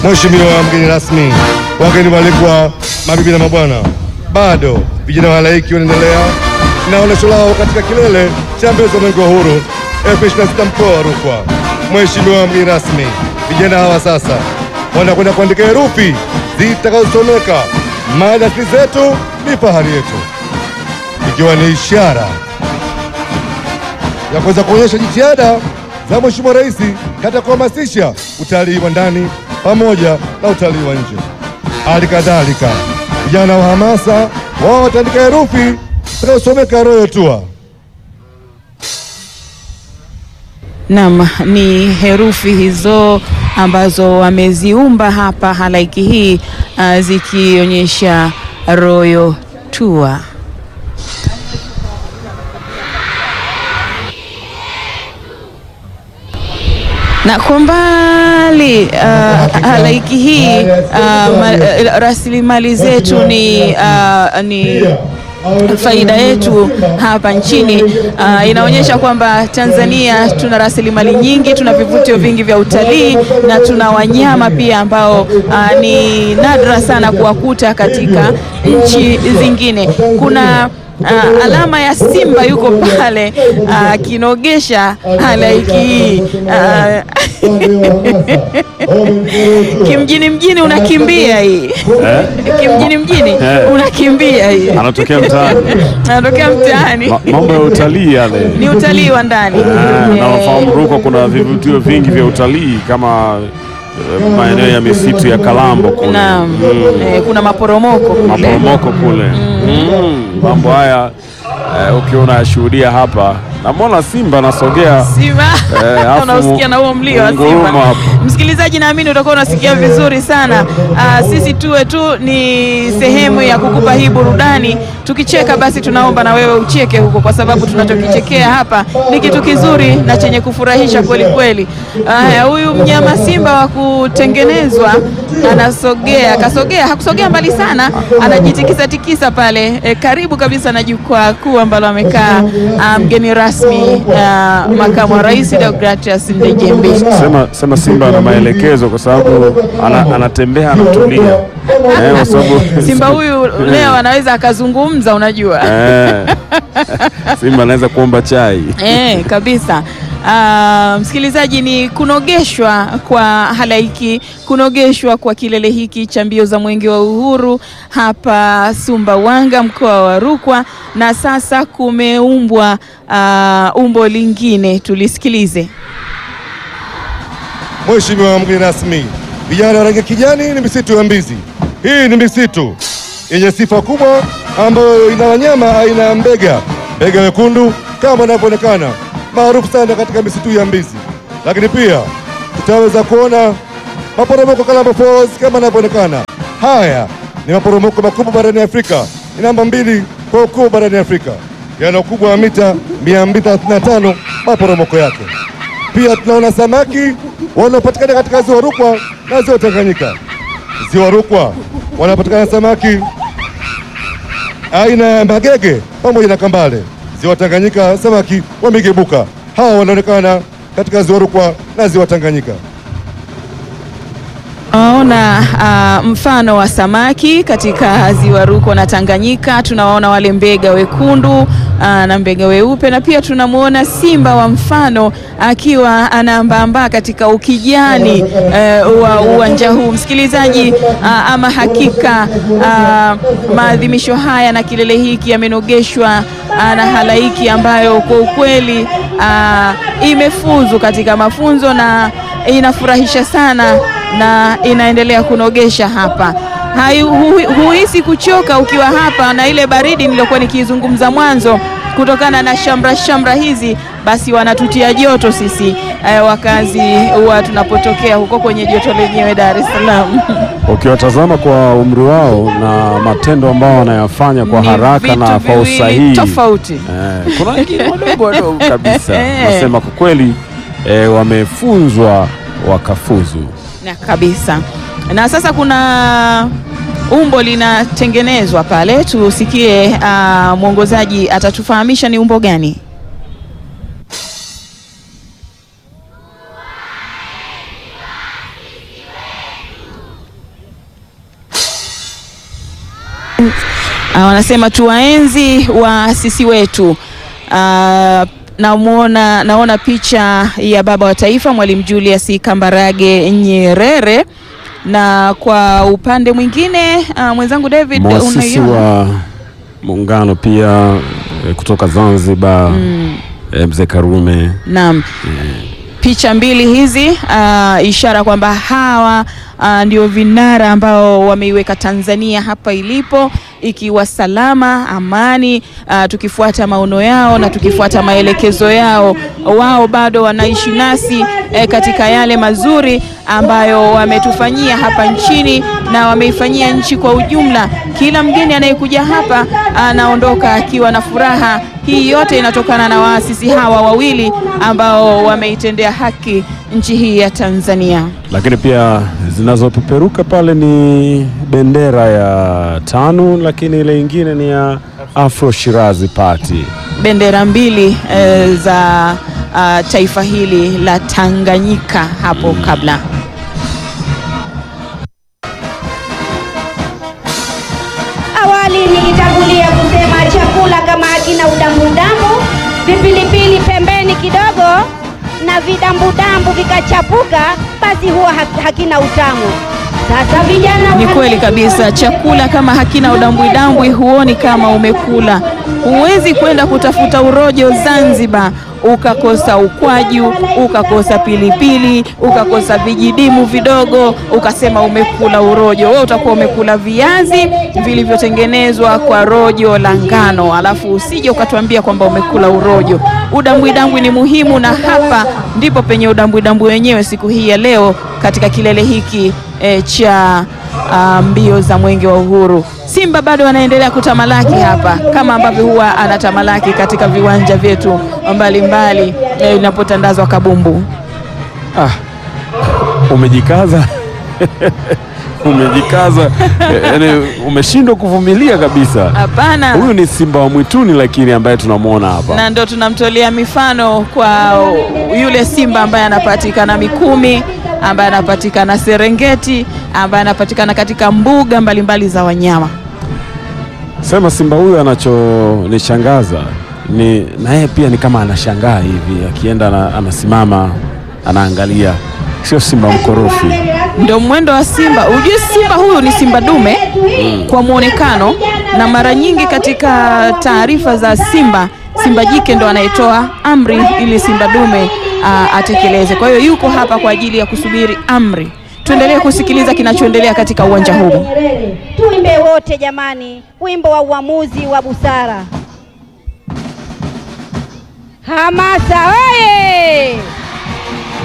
Mheshimiwa mgeni rasmi, wageni walikuwa, mabibi na mabwana, bado vijana wa halaiki wanaendelea na onyesho lao katika kilele cha mbio za mwenge wa uhuru 2026 mkoa wa Rukwa. Mheshimiwa mgeni rasmi, vijana hawa sasa wanakwenda kuandika herufi zitakazosomeka mali asili zetu ni fahari yetu, ikiwa ni ishara ya kuweza kuonyesha jitihada za Mheshimiwa Rais katika kuhamasisha utalii wa ndani pamoja na utalii wa nje. Hali kadhalika vijana wa hamasa wao wataandika herufi zitakazosomeka Royal Tour. Naam, ni herufi hizo ambazo wameziumba hapa halaiki hii uh, zikionyesha Royal Tour. Na kwa mbali uh, halaiki hii uh, ma, uh, rasilimali zetu ni, uh, ni faida yetu hapa nchini. Uh, inaonyesha kwamba Tanzania tuna rasilimali nyingi, tuna vivutio vingi vya utalii na tuna wanyama pia ambao uh, ni nadra sana kuwakuta katika nchi zingine. Kuna Uh, alama ya simba yuko pale akinogesha uh, halaiki hii uh, kimjini mjini unakimbia hii Eh? kimjini mjini Eh. unakimbia hii Anatokea mtaani. anatokea mtaani Ma- Mambo ya utalii yale. ni utalii wa ndani Eh, na Eh, unafahamu Rukwa kuna vivutio vingi vya utalii kama eh, maeneo ya misitu ya Kalambo kule. naam. Mm. Eh, kuna maporomoko kule maporomoko kule Mm, mambo haya eh, ukiwa unayashuhudia hapa, namwona simba anasogea Simba Eh, afu unausikia na huo mlio wa nguruma simba. hapo. Msikilizaji, naamini utakuwa unasikia vizuri sana. Ah, sisi tuwe tu ni sehemu ya kukupa hii burudani. Tukicheka basi tunaomba na wewe ucheke huko, kwa sababu tunachokichekea hapa ni kitu kizuri na chenye kufurahisha kweli kweli. Haya, huyu mnyama simba wa kutengenezwa anasogea, kasogea, hakusogea mbali sana, anajitikisa tikisa pale eh, karibu kabisa na jukwaa kuu ambalo amekaa ah, mgeni rasmi ah, makamu wa rais Deogratias Ndejembi. sema, sema simba ana maelekezo kwa sababu ana, anatembea anatulia eh, kwa sababu Simba huyu leo anaweza akazungumza, unajua eh, simba anaweza kuomba chai eh, kabisa. Ah, msikilizaji, ni kunogeshwa kwa halaiki, kunogeshwa kwa kilele hiki cha mbio za mwenge wa uhuru hapa Sumbawanga, mkoa wa Rukwa, na sasa kumeumbwa ah, umbo lingine, tulisikilize. Mheshimiwa mgeni rasmi, vijana wa rangi ya kijani ni misitu ya Mbizi. Hii ni misitu yenye sifa kubwa ambayo ina wanyama aina ya mbega, mbega wekundu kama inavyoonekana maarufu sana katika misitu ya Mbizi, lakini pia tutaweza kuona maporomoko Kalambo Falls kama inavyoonekana. Haya ni maporomoko makubwa barani Afrika, ni namba mbili kwa ukubwa barani Afrika, yana ukubwa wa mita 235 maporomoko yake. Pia tunaona samaki wanaopatikana katika ziwa Rukwa na ziwa Tanganyika. Ziwa Rukwa wanapatikana samaki aina ya magege pamoja na kambale. Ziwa Tanganyika samaki wa migebuka, hawa wanaonekana katika ziwa Rukwa na ziwa Tanganyika. Tunaona ah, mfano wa samaki katika ziwa Rukwa na Tanganyika. Tunawaona wale mbega wekundu ah, na mbega weupe, na pia tunamwona simba wa mfano akiwa anaambaambaa katika ukijani eh, wa uwanja huu. Msikilizaji, ah, ama hakika ah, maadhimisho haya na kilele hiki yamenogeshwa ah, na halaiki ambayo kwa ukweli ah, imefuzu katika mafunzo na inafurahisha sana na inaendelea kunogesha hapa. Hai- hu- Huhisi kuchoka ukiwa hapa, na ile baridi niliyokuwa nikizungumza mwanzo, kutokana na shamra shamra hizi, basi wanatutia joto sisi eh, wakazi wa tunapotokea huko kwenye joto lenyewe Dar es Salaam. ukiwatazama kwa umri wao na matendo ambao wanayafanya kwa Ni haraka vitu na kwa viwili usahihi tofauti. Eh, kuna wengine wadogo wadogo kabisa Eh. nasema kwa kweli eh, wamefunzwa wakafuzu. na kabisa. Na sasa kuna umbo linatengenezwa pale, tusikie ah, mwongozaji atatufahamisha ni umbo gani. Ah, wanasema tuwaenzi waasisi wetu. Ah, namuona, naona picha ya baba wa taifa Mwalimu Julius Kambarage Nyerere, na kwa upande mwingine ah, mwenzangu David Mwasisi unaiona? wa muungano pia eh, kutoka Zanzibar eh, mzee Karume Naam. Picha mbili hizi ah, ishara kwamba hawa ah, ndio vinara ambao wameiweka Tanzania hapa ilipo ikiwa salama, amani, ah, tukifuata maono yao na tukifuata maelekezo yao. Wao bado wanaishi nasi eh, katika yale mazuri ambayo wametufanyia hapa nchini na wameifanyia nchi kwa ujumla. Kila mgeni anayekuja hapa anaondoka akiwa na furaha. Hii yote inatokana na waasisi hawa wawili ambao wameitendea haki nchi hii ya Tanzania. lakini pia zinazopeperuka pale ni bendera ya TANU, lakini ile ingine ni ya Afro Shirazi Party. Bendera mbili eh, za ah, taifa hili la Tanganyika hapo kabla. Awali nilitangulia kusema chakula kama hakina udambudamu, vipilipili pembeni kidogo na vidambudambu vikachapuka, basi huwa hak- hakina utamu. Sasa vijana Ni wa- kweli kabisa, chakula kama hakina udambwidambwi huoni kama umekula. Huwezi kwenda kutafuta urojo Zanzibar ukakosa ukwaju, ukakosa pilipili, ukakosa vijidimu vidogo, ukasema umekula urojo. Wewe utakuwa umekula viazi vilivyotengenezwa kwa rojo la ngano, alafu usije ukatuambia kwamba umekula urojo. Udambwidambwi ni muhimu, na hapa ndipo penye udambwidambwi wenyewe siku hii ya leo katika kilele hiki e, cha ah, mbio za mwenge wa uhuru. Simba bado anaendelea kutamalaki hapa kama ambavyo huwa anatamalaki katika viwanja vyetu mbalimbali eh, inapotandazwa kabumbu. Ah, umejikaza umejikaza, eh, yaani umeshindwa kuvumilia kabisa. Hapana, Huyu ni simba wa mwituni, lakini ambaye tunamwona hapa na ndo tunamtolea mifano kwa yule simba ambaye anapatikana Mikumi, ambaye anapatikana Serengeti, ambaye anapatikana katika mbuga mbalimbali za wanyama. Sema simba huyu anachonishangaza ni na yeye pia ni kama anashangaa hivi, akienda ana- anasimama anaangalia, sio simba mkorofi. Ndio mwendo wa simba. Ujue simba huyu ni simba dume kwa mwonekano, na mara nyingi katika taarifa za simba, simba jike ndo anayetoa amri ili simba dume aa, atekeleze. Kwa hiyo yuko hapa kwa ajili ya kusubiri amri. Tuendelee kusikiliza kinachoendelea katika uwanja huu. Nyerere. Tuimbe wote jamani, wimbo wa uamuzi wa busara. Hamasa oye!